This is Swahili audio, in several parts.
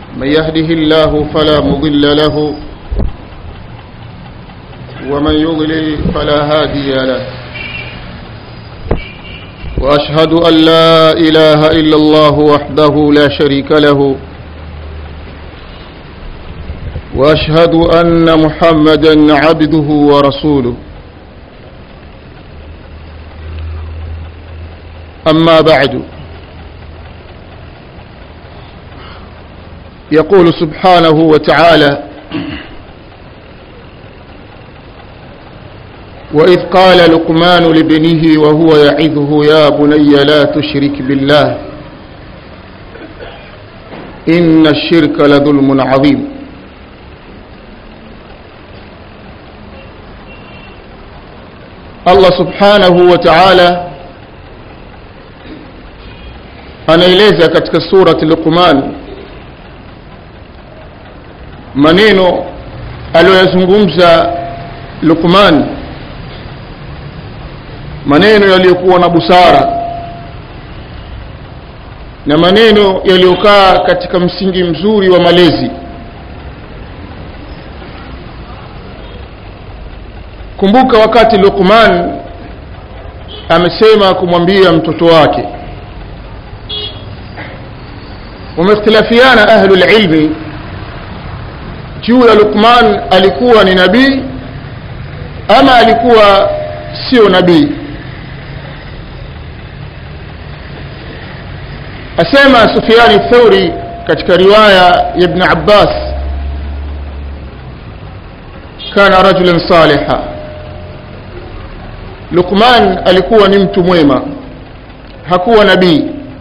من يهده الله فلا مضل له ومن يضلل فلا هادي له وأشهد أن لا إله إلا الله وحده لا شريك له وأشهد أن محمدا عبده ورسوله أما بعد يقول سبحانه وتعالى وإذ قال لقمان لابنه وهو يعظه يا بني لا تشرك بالله إن الشرك لظلم عظيم Allah subhanahu wa ta'ala anaeleza katika surati Luqman maneno aliyoyazungumza Luqman maneno yaliyokuwa na busara na maneno yaliyokaa katika msingi mzuri wa malezi kumbuka wakati Luqman amesema kumwambia mtoto wake wameikhtilafiana ahlul ilmi juu ya Luqman alikuwa ni nabii ama alikuwa sio nabii asema Sufyan Thauri katika riwaya ya Ibn Abbas kana rajulan saliha Luqman alikuwa ni mtu mwema hakuwa nabii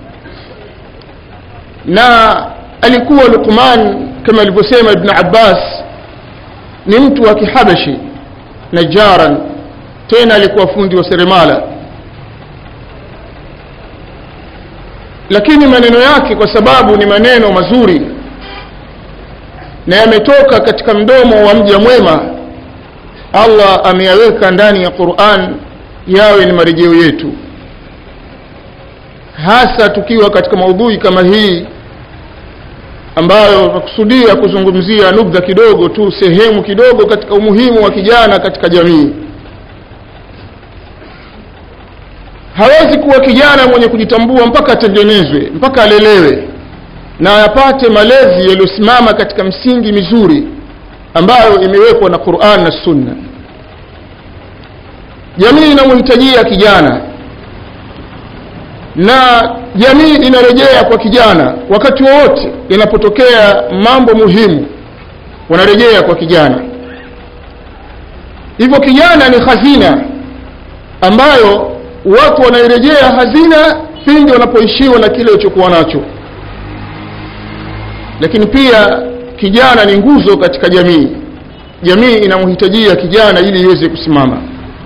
na alikuwa Luqman kama alivyosema Ibn Abbas ni mtu wa kihabashi najaran tena alikuwa fundi wa seremala lakini maneno yake kwa sababu ni maneno mazuri na yametoka katika mdomo wa mja mwema Allah ameyaweka ndani ya Qur'an yawe ni marejeo yetu hasa tukiwa katika maudhui kama hii ambayo nakusudia kuzungumzia nubdha kidogo tu sehemu kidogo katika umuhimu wa kijana katika jamii hawezi kuwa kijana mwenye kujitambua mpaka atengenezwe mpaka alelewe na apate malezi yaliyosimama katika msingi mizuri ambayo imewekwa na Qur'an na Sunna jamii inamhitajia kijana na jamii inarejea kwa kijana wakati wowote yanapotokea mambo muhimu wanarejea kwa kijana hivyo kijana ni hazina ambayo watu wanairejea hazina pindi wanapoishiwa na kile walichokuwa nacho lakini pia kijana ni nguzo katika jamii jamii inamhitajia kijana ili iweze kusimama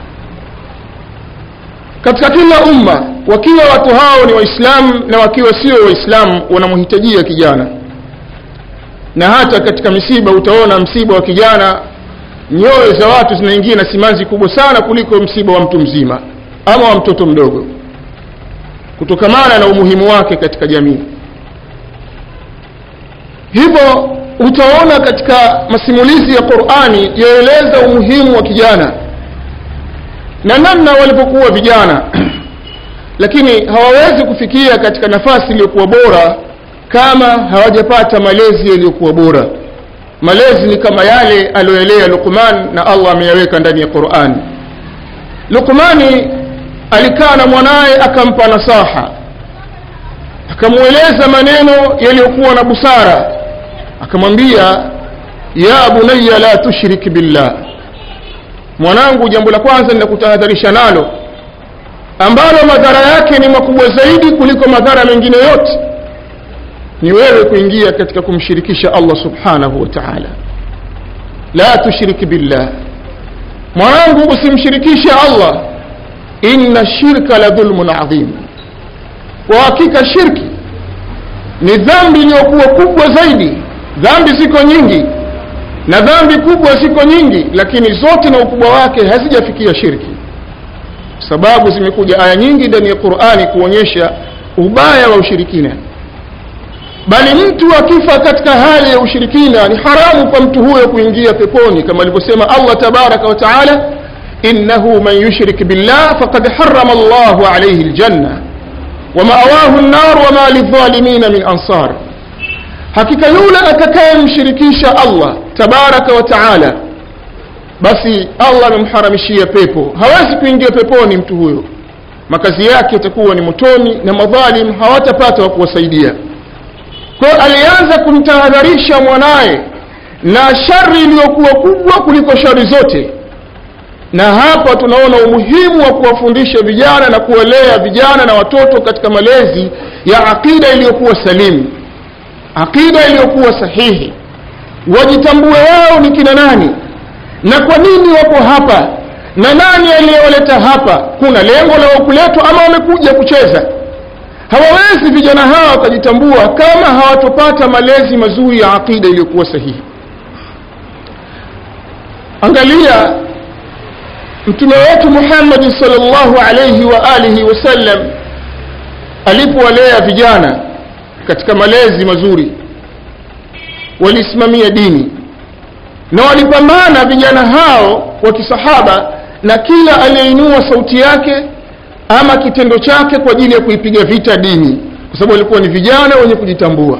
katika kila umma wakiwa watu hao ni waislamu na wakiwa sio waislamu wanamhitajia kijana na hata katika misiba utaona msiba wa kijana nyoyo za watu zinaingia na simanzi kubwa sana kuliko msiba wa mtu mzima ama wa mtoto mdogo kutokamana na umuhimu wake katika jamii hivyo utaona katika masimulizi ya Qur'ani yaeleza umuhimu wa kijana na namna walipokuwa vijana lakini hawawezi kufikia katika nafasi iliyokuwa bora kama hawajapata malezi yaliyokuwa bora malezi ni kama yale aliyoelea Luqman na Allah ameyaweka ndani ya Qur'an Luqmani alikaa na mwanaye akampa nasaha akamweleza maneno yaliyokuwa na busara akamwambia ya bunayya la tushrik billah mwanangu jambo la kwanza ninakutahadharisha nalo ambalo madhara yake ni makubwa zaidi kuliko madhara mengine yote ni wewe kuingia katika kumshirikisha Allah subhanahu wa ta'ala la tushrik billah mwanangu usimshirikishe Allah inna shirka la dhulmun adhim kwa hakika shirki ni dhambi iliyokuwa kubwa zaidi dhambi ziko nyingi na dhambi kubwa ziko nyingi lakini zote na ukubwa wake hazijafikia shirki sababu zimekuja aya nyingi ndani ya Qur'ani kuonyesha ubaya wa ushirikina bali mtu akifa katika hali ya ushirikina ni haramu kwa mtu huyo kuingia peponi kama alivyosema allah tabaraka wa taala innahu man yushrik billah faqad harama llahu alaihi ljanna wamaawahu nnar wama lidhalimina min ansar hakika yule atakayemshirikisha allah tabaraka wa taala basi allah amemharamishia pepo hawezi kuingia peponi mtu huyo makazi yake itakuwa ni motoni na madhalim hawatapata wa kuwasaidia kwayo alianza kumtahadharisha mwanaye na shari iliyokuwa kubwa kuliko shari zote na hapa tunaona umuhimu wa kuwafundisha vijana na kuwalea vijana na watoto katika malezi ya aqida iliyokuwa salimu aqida iliyokuwa sahihi wajitambue wao ni kina nani na kwa nini wako hapa na nani aliyewaleta hapa kuna lengo la kuletwa ama wamekuja kucheza hawawezi vijana hawa wakajitambua kama hawatopata malezi mazuri ya aqida iliyokuwa sahihi angalia mtume wetu muhammadi salllahu alaihi wa alihi wasallam alipowalea vijana katika malezi mazuri walisimamia dini na walipambana vijana hao wa kisahaba na kila aliyeinua sauti yake ama kitendo chake kwa ajili ya kuipiga vita dini kwa sababu walikuwa ni vijana wenye kujitambua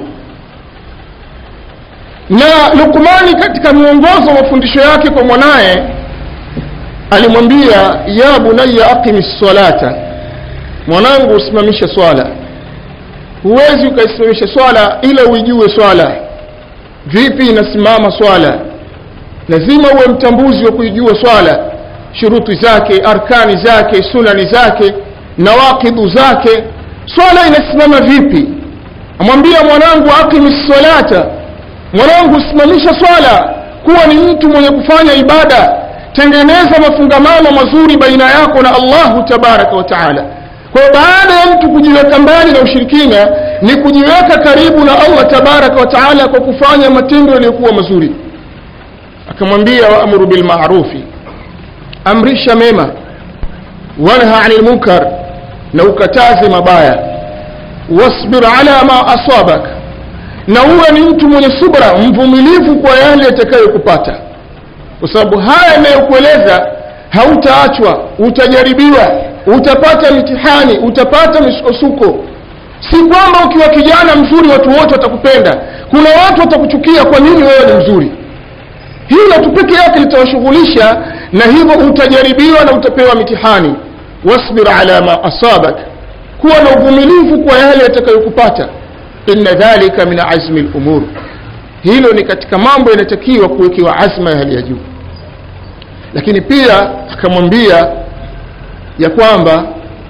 na lukmani katika mwongozo wa mafundisho yake kwa mwanaye alimwambia ya bunaya aqimi salata mwanangu usimamishe swala huwezi ukaisimamisha swala ila uijue swala vipi inasimama swala lazima uwe mtambuzi wa kuijua swala shuruti zake arkani zake sunani zake nawakidhu zake swala inasimama vipi amwambia mwanangu aqimi salata mwanangu simamisha swala kuwa ni mtu mwenye kufanya ibada tengeneza mafungamano mazuri baina yako na allahu tabaraka wa taala kwa baada ya mtu kujiweka mbali na ushirikina ni kujiweka karibu na allah tabaraka wa taala kwa kufanya matendo yaliyokuwa mazuri akamwambia waamuru bilmarufi amrisha mema wanha ani lmunkar na ukataze mabaya wasbir ala ma asabak na uwe ni mtu mwenye subra mvumilivu kwa yale yatakayokupata kwa sababu haya yanayokueleza hautaachwa utajaribiwa utapata mitihani utapata misukosuko si kwamba ukiwa kijana mzuri watu wote watakupenda kuna watu watakuchukia kwa nini wewe ni mzuri hilo tu peke yake litawashughulisha na hivyo utajaribiwa na utapewa mitihani wasbir ala ma asabak kuwa na uvumilivu kwa yale yatakayokupata inna dhalika min azmi lumur hilo ni katika mambo yanatakiwa kuwekewa azma ya hali ya juu lakini pia akamwambia ya kwamba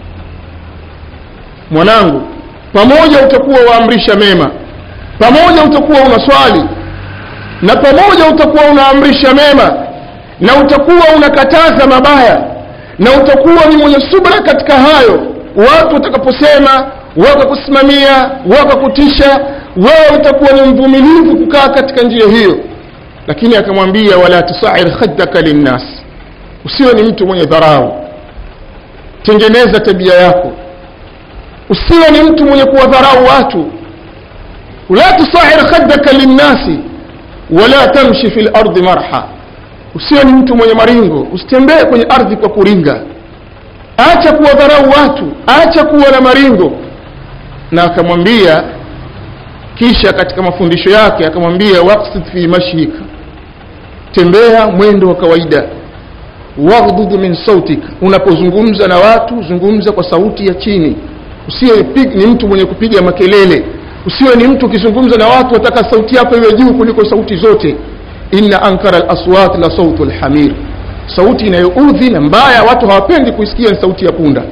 mwanangu pamoja utakuwa waamrisha mema pamoja utakuwa unaswali na pamoja utakuwa unaamrisha mema na utakuwa unakataza mabaya na utakuwa ni mwenye subra katika hayo watu watakaposema wakakusimamia wakakutisha wewe utakuwa ni mvumilivu kukaa katika njia hiyo lakini akamwambia wala tusair khaddaka linnas usiwe ni mtu mwenye dharau tengeneza tabia yako usiwe ni mtu mwenye kuwadharau watu la tusair khaddaka linnasi wala tamshi fi lardi marha usiwe ni mtu mwenye maringo usitembee kwenye ardhi kwa kuringa acha kuwadharau watu acha kuwa na maringo na akamwambia kisha katika mafundisho yake akamwambia waqsid fi mashik tembea mwendo wa kawaida waghdud min sautik unapozungumza na watu zungumza kwa sauti ya chini usiwe ni mtu mwenye kupiga makelele usiwe ni mtu ukizungumza na watu wataka sauti yako iwe juu kuliko sauti zote inna ankara laswat la sautu lhamir sauti inayoudhi na mbaya watu hawapendi kuisikia ni sauti ya punda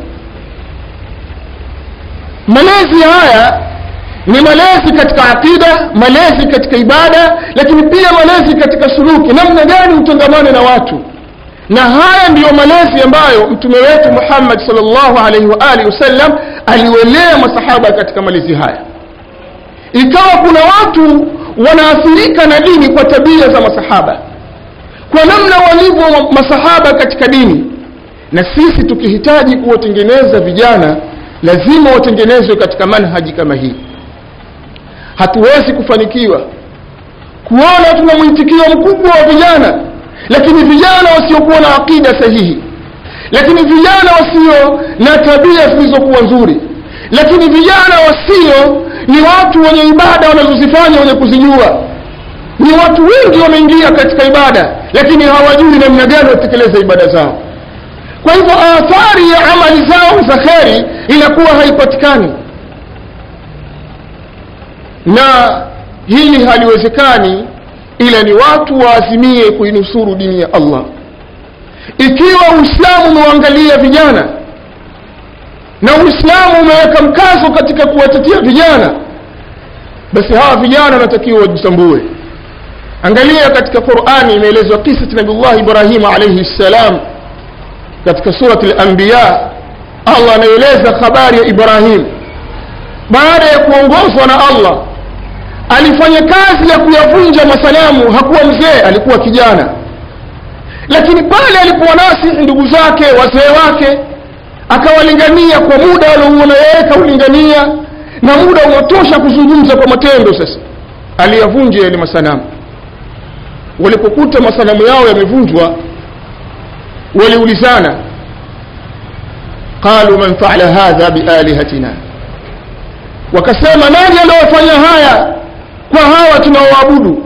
malezi haya ni malezi katika aqida malezi katika ibada lakini pia malezi katika suluki namna gani utangamane na watu na haya ndiyo malezi ambayo mtume wetu muhammad salllahu alaihi waalihi wasallam aliwelea masahaba katika malezi haya ikawa kuna watu wanaathirika na dini kwa tabia za masahaba kwa namna walivyo masahaba katika dini na sisi tukihitaji kuwatengeneza vijana lazima watengenezwe katika manhaji kama hii hatuwezi kufanikiwa kuona tuna mwitikio mkubwa wa vijana lakini vijana wasiokuwa na aqida sahihi lakini vijana wasio na tabia zilizokuwa nzuri lakini vijana wasio ni watu wenye ibada wanazozifanya wenye kuzijua ni watu wengi wameingia katika ibada lakini hawajui namna gani watekeleza ibada zao kwa hivyo athari ya amali zao za kheri inakuwa haipatikani na hili haliwezekani ila ni watu waazimie kuinusuru dini ya allah ikiwa uislamu umewaangalia vijana na uislamu umeweka mkazo katika kuwatetea vijana basi hawa vijana wanatakiwa wajitambue angalia katika qurani imeelezwa kisa cha nabiullah ibrahima alaihi ssalam katika surat lanbiya allah anaeleza habari ya ibrahim baada ya kuongozwa na allah alifanya kazi ya kuyavunja masanamu hakuwa mzee alikuwa kijana lakini pale alipowanasihi ndugu zake wazee wake akawalingania kwa muda aliouona yeye kaulingania na muda unatosha kuzungumza kwa matendo sasa aliyavunja yale masanamu walipokuta masanamu yao yamevunjwa waliulizana qalu man faala hadha bialihatina wakasema nani aliyofanya haya kwa hawa tunaoabudu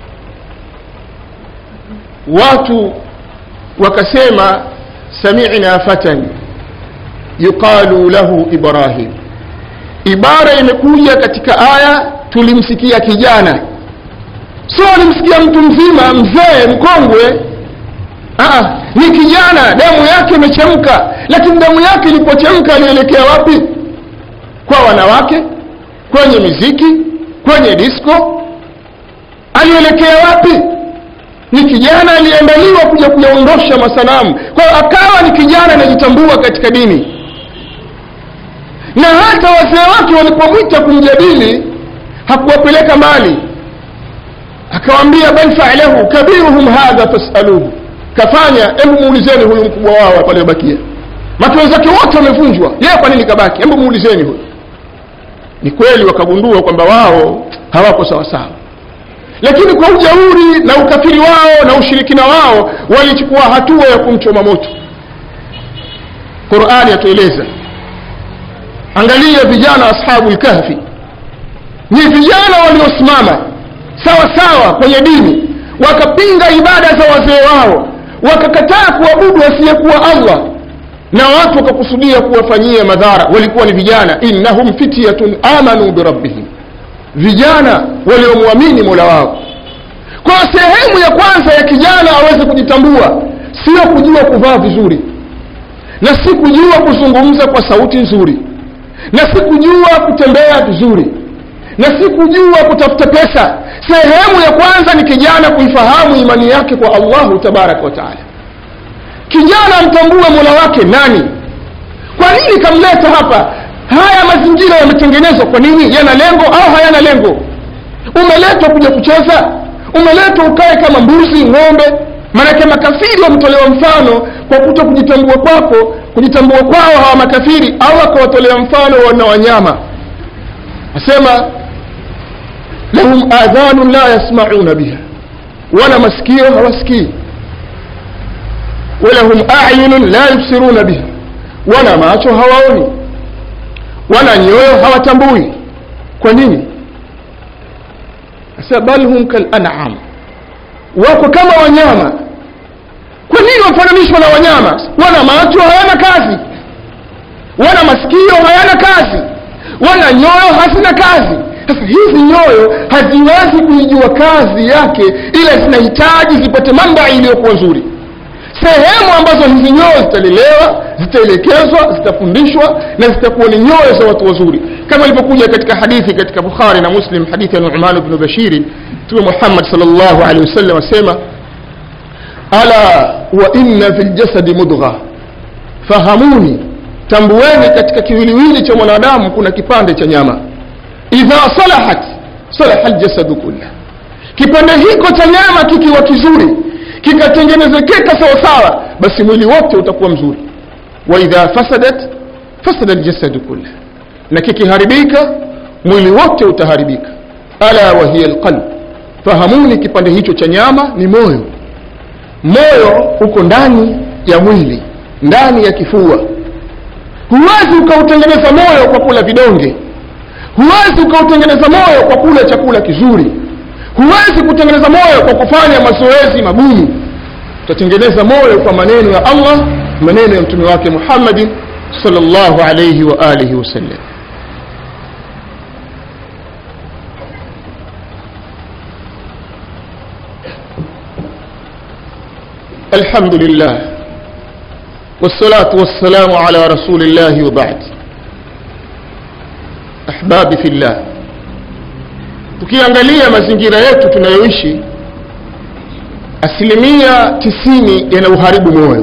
watu wakasema samina fatan yuqalu lahu ibrahim ibara imekuja katika aya tulimsikia kijana sio alimsikia mtu mzima mzee mkongwe Aa, ni kijana damu yake imechemka lakini damu yake ilipochemka alielekea wapi kwa wanawake kwenye miziki kwenye disko alielekea wapi ni kijana aliyeandaliwa kuja kuyaondosha masanamu kwa hiyo akawa ni kijana anajitambua katika dini na hata wazee wake walipomwita kumjadili hakuwapeleka mbali akawambia bal faalahu kabiruhum hadha fasaluhu kafanya hebu muulizeni huyu mkubwa wao paliobakia maki wenzake wote wamevunjwa yeye kwa nini kabaki hebu muulizeni huyu ni kweli wakagundua kwamba wao hawako sawasawa lakini kwa ujauri na ukafiri wao na ushirikina wao walichukua hatua ya kumchoma moto qurani yatueleza angalia vijana ashabu lkahfi ni vijana waliosimama sawa sawa kwenye dini wakapinga ibada za wazee wao wakakataa kuabudu asiyekuwa allah na watu wakakusudia kuwafanyia madhara walikuwa ni vijana innahum fityatun amanu birabbihim vijana waliomwamini mola wao kwa sehemu ya kwanza ya kijana aweze kujitambua sio kujua kuvaa vizuri na si kujua kuzungumza kwa sauti nzuri na si kujua kutembea vizuri na si kujua kutafuta pesa sehemu ya kwanza ni kijana kuifahamu imani yake kwa allahu tabaraka wa taala kijana amtambue mola wake nani kwa nini kamleta hapa haya mazingira yametengenezwa kwa nini yana lengo au hayana lengo umeletwa kuja kucheza umeletwa ukae kama mbuzi ng'ombe maanake makafiri wametolewa mfano kwa kuto kujitambua kwako kujitambua kwao hawa makafiri au akawatolea mfano wana wanyama asema lahum adhanun la yasmauna biha wana masikio hawasikii walahum ayunun la yubsiruna biha wana macho hawaoni wana nyoyo hawatambui kwa nini asema bal hum kalanam wako kama wanyama kwa nini wafananishwa na wanyama wana macho hayana kazi wana masikio hayana kazi wana nyoyo hazina kazi sasa hizi nyoyo haziwezi kuijua kazi yake ila zinahitaji zipate mambai iliyokuwa nzuri sehemu ambazo hizi nyoyo zitalelewa zitaelekezwa zitafundishwa na zitakuwa ni nyoyo za watu wazuri kama ilivyokuja katika hadithi katika bukhari na muslim hadithi ya numan bnu bashiri mtume muhammad sal llahu alehi wasallam asema ala wa inna fi ljasadi mudgha fahamuni tambueni katika kiwiliwili cha mwanadamu kuna kipande cha nyama idha salahat salaha ljasadu kullah kipande hiko cha nyama kikiwa kizuri kikatengenezekeka sawasawa basi mwili wote utakuwa mzuri wa idha fasadat fasada ljasadu kullah na kikiharibika mwili wote utaharibika ala wa hiya alqalb fahamuni kipande hicho cha nyama ni moyo moyo uko ndani ya mwili ndani ya kifua huwezi ukautengeneza moyo kwa kula vidonge huwezi ukautengeneza moyo kwa kula chakula kizuri huwezi kutengeneza moyo kwa kufanya mazoezi magumu utatengeneza moyo kwa maneno ya allah maneno ya mtume wake muhammadin sallallahu alayhi wa alihi wasallam الحمد لله والصلاة والسلام على رسول الله وبعد أحبابي في الله tukiangalia mazingira yetu tunayoishi asilimia tisini yana uharibu moyo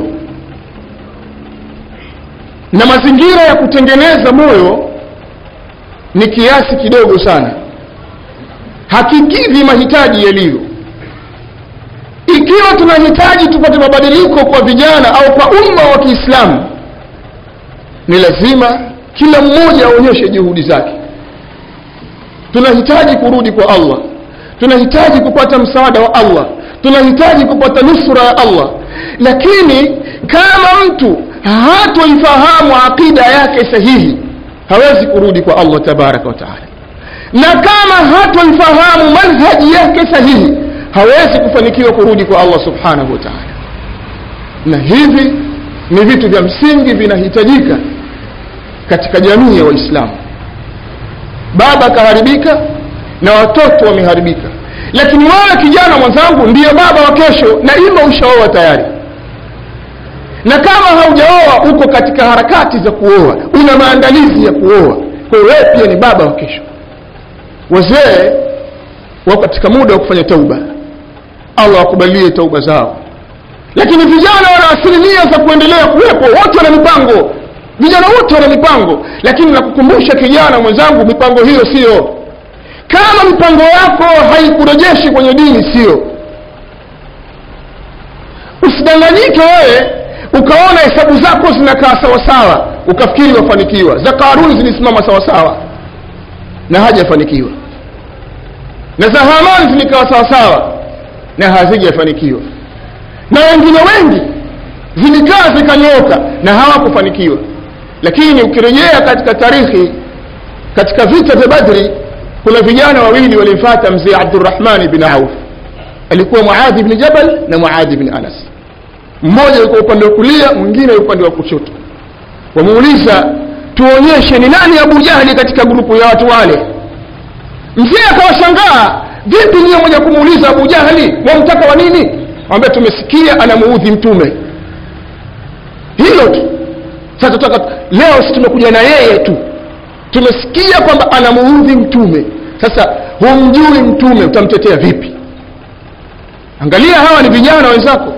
na mazingira ya kutengeneza moyo ni kiasi kidogo sana hakikidhi mahitaji yalivyo ikiwa tunahitaji tupate mabadiliko kwa vijana au kwa umma wa kiislamu ni lazima kila mmoja aonyeshe juhudi zake tunahitaji kurudi kwa allah tunahitaji kupata msaada wa allah tunahitaji kupata nusura ya allah lakini kama mtu hatoifahamu aqida yake sahihi hawezi kurudi kwa allah tabaraka wa taala na kama hatoifahamu manhaji yake sahihi hawezi kufanikiwa kurudi kwa allah subhanahu wa taala na hivi ni vitu vya msingi vinahitajika katika jamii ya waislamu baba akaharibika na watoto wameharibika lakini wewe kijana mwenzangu ndiyo baba wa kesho na ima ushaoa tayari na kama haujaoa uko katika harakati za kuoa una maandalizi ya kuoa kwa hiyo wewe pia ni baba wa kesho wazee wako katika muda wa kufanya tauba allah akubalie tauba zao lakini vijana wana asilimia za kuendelea kuwepo wote wana mipango vijana wote wana mipango lakini nakukumbusha kijana mwenzangu mipango hiyo sio kama mipango yako haikurejeshi kwenye dini sio usidanganyike wewe ukaona hesabu zako zinakaa sawasawa ukafikiri wafanikiwa za karuni zilisimama sawasawa na hajafanikiwa na za hamani zilikawa sawasawa na hazijafanikiwa na wengine wengi zilikaa zikanyooka na hawakufanikiwa lakini ukirejea katika tarikhi katika vita vya badri kuna vijana wawili walimfata mzee abdurahmani bin auf alikuwa muadhi bni jabal na muadhi bni anas mmoja yuko upande wa kulia mwingine upande wa kushoto wamuuliza tuonyeshe ni nani abu jahli katika grupu ya watu wale mzee akawashangaa vipi niyo moja kumuuliza abu jahli wamtaka wa nini ambia tumesikia anamuudhi mtume hilo tu sasa tutaka leo si tumekuja na yeye tu tumesikia kwamba anamuudhi mtume sasa humjui mtume utamtetea vipi angalia hawa ni vijana wenzako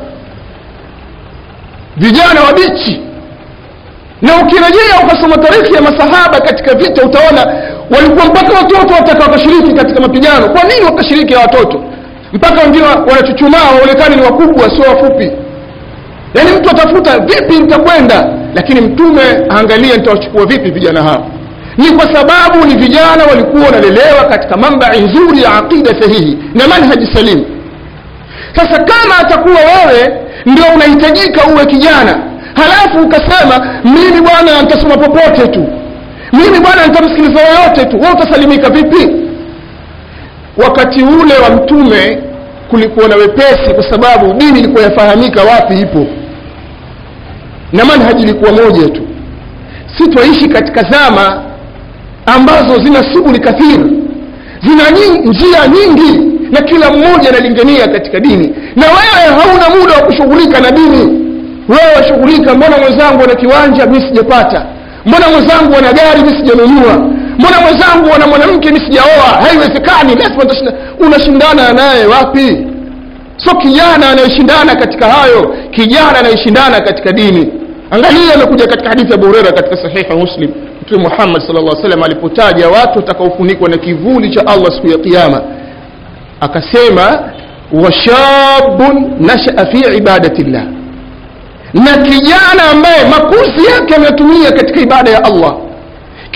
vijana wabichi na ukirejea ukasoma tarikhi ya masahaba katika vita utaona walikuwa mpaka watoto wataka wakashiriki katika mapigano kwa nini wakashiriki ya watoto mpaka wengine wanachuchumaa waonekane ni wakubwa sio wafupi yaani mtu atafuta vipi nitakwenda lakini mtume aangalie nitawachukua vipi vijana hao ni kwa sababu ni vijana walikuwa wanalelewa katika mambai nzuri ya aqida sahihi na manhaji salimu sasa kama atakuwa wewe ndio unahitajika uwe kijana halafu ukasema mimi bwana nitasoma popote tu mimi bwana nitamsikiliza yoyote tu wewe utasalimika vipi wakati ule wa mtume kulikuwa na wepesi kwa sababu dini ilikuwa yafahamika wapi ipo na manhaji ilikuwa moja tu si twaishi katika zama ambazo zina shughuli kathiri zina nying, njia nyingi na kila mmoja analingania katika dini na wewe hauna muda wa kushughulika na dini wewe washughulika mbona mwenzangu ana kiwanja mi sijapata mbona mwenzangu ana gari mi sijanunua mbona mwenzangu ana mwanamke mi sijaoa haiwezekani lazima unashindana naye wapi so kijana anayeshindana katika hayo kijana anayeshindana katika dini angalia amekuja katika hadithi ya abu hureira katika sahiha muslim mtume muhammad sal llah salam alipotaja watu watakaofunikwa na kivuli cha allah siku ya kiama akasema washabun nashaa fi ibadati llah na kijana ambaye makuzi yake ameyatumia katika ibada ya allah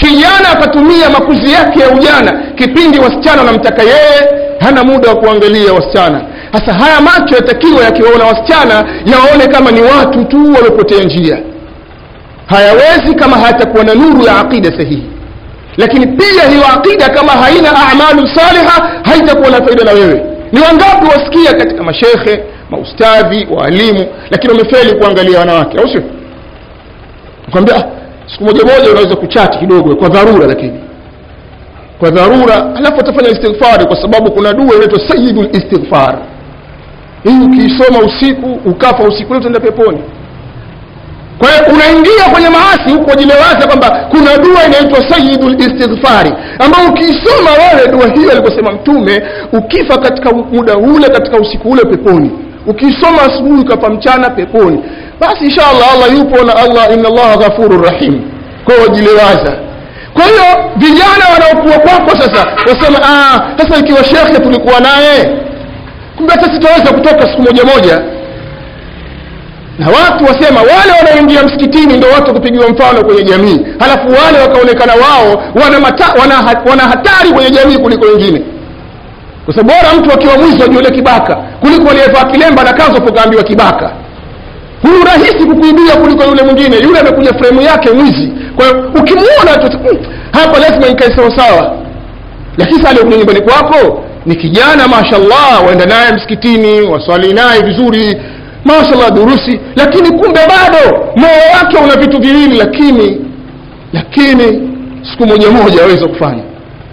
kijana akatumia makuzi yake ya ujana kipindi wasichana wanamtaka yeye hana muda wa kuangalia wasichana sasa haya macho yatakiwa yakiwaona wasichana yawaone kama ni watu tu waliopotea njia hayawezi kama hayatakuwa na nuru ya aqida sahihi lakini pia hiyo aqida kama haina amalu saliha haitakuwa na faida na wewe ni wangapi wasikia katika mashekhe maustadhi waalimu lakini wamefeli kuangalia wanawake au sio kwambia ah, siku moja moja unaweza kuchati kidogo kwa dharura lakini kwa dharura alafu atafanya istighfari kwa sababu kuna dua inaitwa sayidul istighfar hii ukiisoma usiku ukafa usiku leo utaenda peponi kwa hiyo unaingia kwenye maasi huku wajilewaza kwamba kuna dua inaitwa sayidul istighfari ambayo ukiisoma wewe dua hiyo alivyosema mtume ukifa katika muda ule katika usiku ule peponi ukisoma asubuhi ukafa mchana peponi basi inshallah allah yupo na allah inna allaha ghafurur rahim kwa hiyo wajilewaza kwa hiyo vijana wanaokuwa kwako sasa wasema ah, sasa ikiwa shekhe tulikuwa naye kumbe hata sitaweza kutoka siku moja moja na watu wasema wale wanaoingia msikitini ndio watu kupigiwa mfano kwenye jamii halafu wale wakaonekana wao wana, mata, wana, wana hatari kwenye jamii kuliko wengine kwa sababu bora mtu akiwa mwizi ajione kibaka kuliko aliyevaa kilemba na kanzo pokaambiwa kibaka huyu rahisi kukuibia kuliko yule mwingine yule amekuja fremu yake mwizi kwa hiyo ukimwona tu hmm, hapa lazima nikae sawasawa lakini sasa aliyekuja nyumbani kwako ni kijana mashallah waenda naye msikitini waswali naye vizuri mashallah durusi lakini kumbe bado moyo wake una vitu viwili lakini lakini siku moja moja aweza kufanya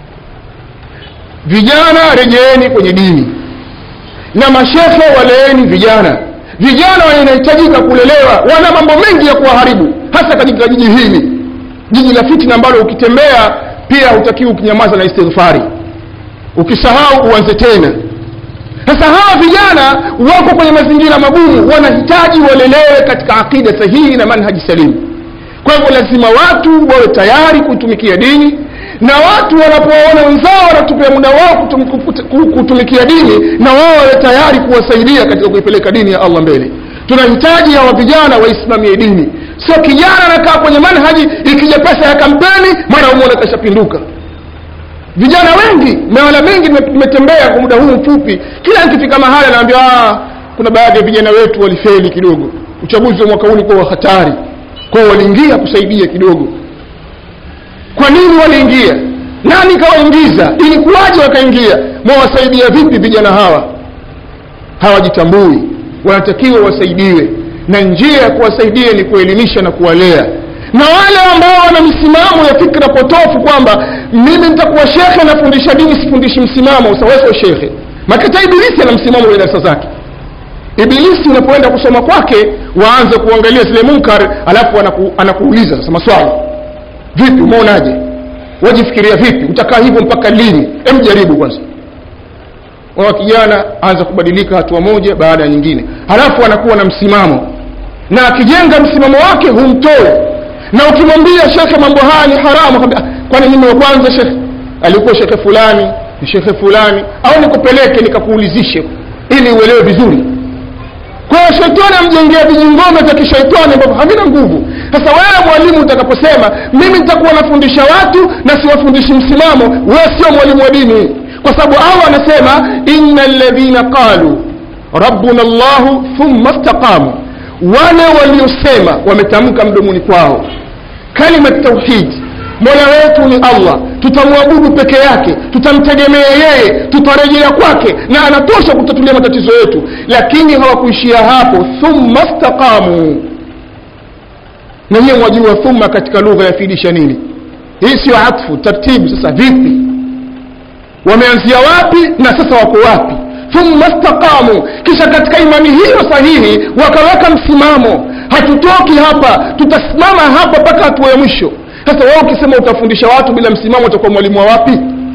vijana rejeeni kwenye dini na mashehe waleeni vijana vijana wanahitajika kulelewa wana mambo mengi ya kuwaharibu hasa katika jiji hili jiji la fitna ambalo ukitembea pia hutakiwi ukinyamaza na istighfari ukisahau uanze tena sasa hawa vijana wako kwenye mazingira magumu wanahitaji walelewe katika aqida sahihi na manhaji salimu kwa hivyo lazima watu wawe tayari kuitumikia dini na watu wanapowaona wenzao wanatupia muda wao kutum, kutumikia dini na wao wawe tayari kuwasaidia katika kuipeleka dini ya allah mbele tunahitaji hawa vijana waisimamie dini sio kijana anakaa kwenye manhaji ikija pesa ya kampeni mara umwona kashapinduka vijana wengi mawala mengi tumetembea kwa muda huu mfupi kila nikifika mahali anaambia kuna baadhi ya vijana wetu walifeli kidogo uchaguzi wa mwaka huu ulikuwa wa hatari kwao waliingia kusaidia kidogo kwa nini waliingia nani kawaingiza ilikuwaje wakaingia mwawasaidia vipi vijana hawa hawajitambui wanatakiwa wasaidiwe na njia ya kuwasaidia ni kuelimisha na kuwalea na wale ambao wana misimamo ya fikra potofu kwamba mimi nitakuwa shekhe nafundisha dini sifundishi msimamo sawaso shekhe makata ibilisi ana msimamo kwenye darasa zake ibilisi unapoenda kusoma kwake waanze kuangalia zile munkar alafu anaku, anakuuliza sasa maswali vipi umeonaje wajifikiria vipi utakaa hivyo mpaka lini hem jaribu kwanza wa kijana aanza kubadilika hatua moja baada ya nyingine halafu anakuwa na msimamo na akijenga msimamo wake humtoe na ukimwambia shekhe mambo haya ni haramu kwambia kwani mimi wa kwanza shekhe alikuwa shekhe fulani ni shekhe fulani au nikupeleke nikakuulizishe ili uelewe vizuri kwa hiyo shetani amjengea vijingome vya kishaitani ambavyo havina nguvu sasa wewe mwalimu utakaposema mimi nitakuwa nafundisha watu na siwafundishi msimamo wewe sio mwalimu wa dini kwa sababu allah anasema inna ladhina qalu rabbuna llahu thumma staqamu wale waliosema wametamka mdomoni kwao kalimat tauhid mola wetu ni allah tutamwabudu peke yake tutamtegemea yeye tutarejea kwake na anatosha kutatulia matatizo yetu lakini hawakuishia hapo thumma staqamu na hiyo mwajua thumma katika lugha yafidisha nini hii sio atfu tartibu sasa vipi wameanzia wapi na sasa wako wapi thumma staqamu kisha katika imani hiyo sahihi wakaweka msimamo hatutoki hapa tutasimama hapa mpaka hatua ya mwisho sasa wewe ukisema utafundisha watu bila msimamo utakuwa mwalimu wa wapi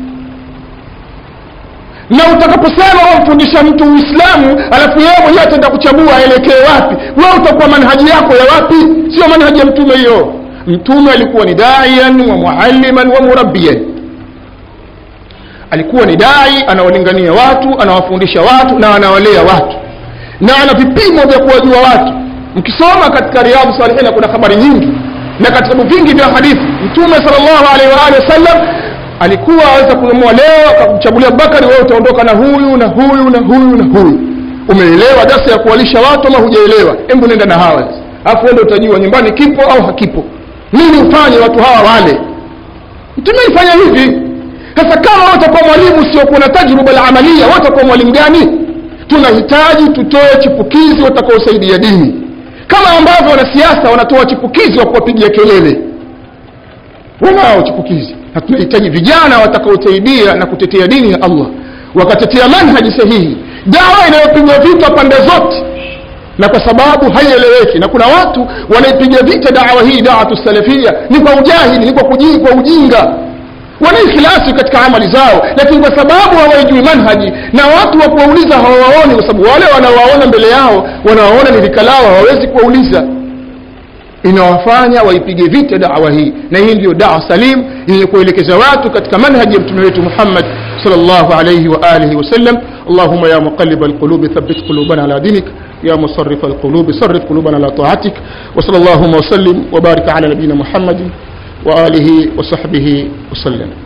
na utakaposema wamfundisha mtu uislamu alafu yeye mwenyewe ataenda kuchagua aelekee wapi wewe utakuwa manhaji yako ya wapi sio manhaji ya mtume hiyo mtume alikuwa ni daian wa mualliman wa murabbiyan alikuwa ni dai anawalingania watu anawafundisha watu na anawalea watu na ana vipimo vya kuwajua watu mkisoma katika riadhu salihina kuna habari nyingi na katika vitabu vingi vya hadithi mtume sallallahu alaihi wa alihi wasallam alikuwa aweza kuamua leo akamchagulia Abubakari wewe utaondoka na huyu na huyu na huyu na huyu umeelewa darasa ya kuwalisha watu ama hujaelewa hebu nenda na hawa alafu ende utajua nyumbani kipo au hakipo nini ufanye watu hawa wale mtume alifanya hivi sasa kama wewe utakuwa mwalimu usiokuwa na tajruba la amalia wewe utakuwa mwalimu gani tunahitaji tutoe chipukizi watakaosaidia dini kama ambavyo wanasiasa wanatoa chipukizi wa kuwapigia kelele wanao chipukizi na tunahitaji vijana watakaosaidia na kutetea dini ya allah wakatetea manhaji sahihi dawa inayopigwa vita pande zote na kwa sababu haieleweki na kuna watu wanaipiga vita dawa hii dawatu salafia ni kwa ujahili ni kwa, kuji, kwa ujinga wana ikhlasi katika amali zao lakini kwa sababu hawaijui manhaji na watu wa kuwauliza hawawaoni kwa sababu wale wanawaona mbele yao wanawaona ni rika lao hawawezi kuwauliza inawafanya waipige vita dawa hii na hii ndiyo dawa salim yenye kuelekeza watu katika manhaji ya mtume wetu muhammad sallallahu alayhi wa alihi wasallam اللهم يا مقلب القلوب ثبت قلوبنا على دينك يا مصرف القلوب صرف قلوبنا على طاعتك وصلى اللهم وسلم وبارك على نبينا محمد وآله وصحبه وسلم